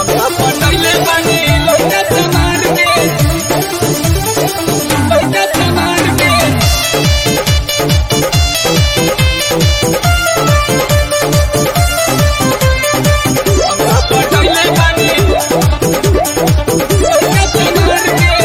पटैले बानी लइका चमार के लइका चमार के पटैले बानी लइका चमार के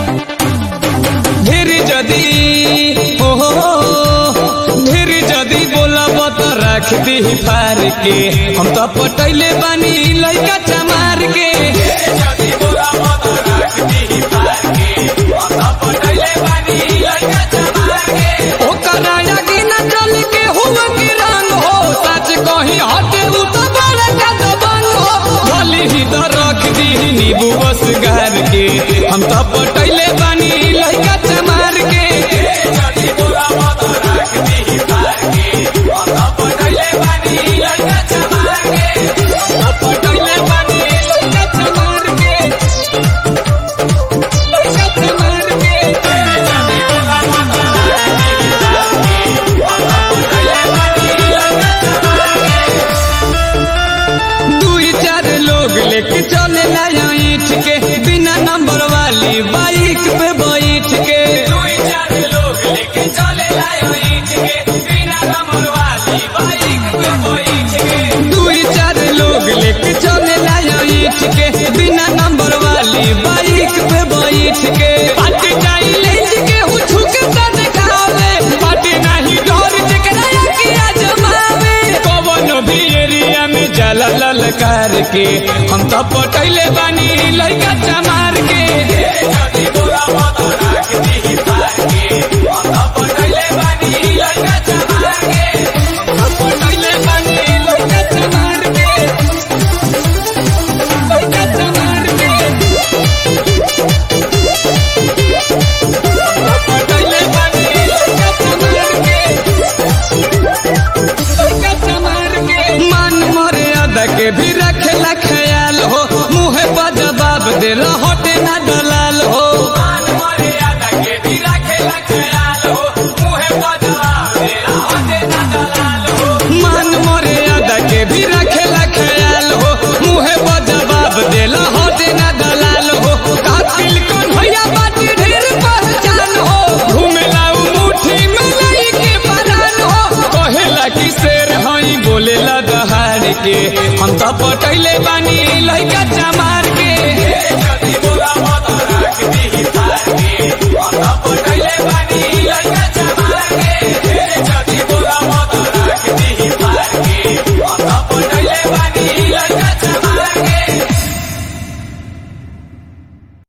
ढेर जदी हो ढेर जदी बोलब त रख दी फार के हम तो पटैले बानी लइका चमार के ओकर आगे न चल के हुआ के रंग हो सच कही हटे उ तो बड़ा का दबंग हो भले ही तो रख दी नींबू बस गार के हम तो पटैले बानी लइका चमार के पटैले बानी लइका चमार के लइका चमार के दुई चार लोग लेके चले लाया ईट के बिना नंबर वाली बाइक पे बैठ के दुई चार लोग लेके चले लाया ईट के बिना नंबर वाली बाइक पे बैठ के दुई चार लोग लेके चले लाया ईट के बिना नंबर वाली बाइक पे बैठ के पार्टी जाई लेंज के हु छुके त दिखावे पार्टी नहीं डर जकरा किया जमावे कवन भी एरिया में जला ललकार के हम तो पटैले बानी लइका चमार के पटैले बानी लइका चमार के लइका चमार के पटैले बानी लइका चमार के लइका चमार के मान मर्यादा के भी रखेला ख्याल हो मुँह पर जवाब देला हटे ना दलाल हो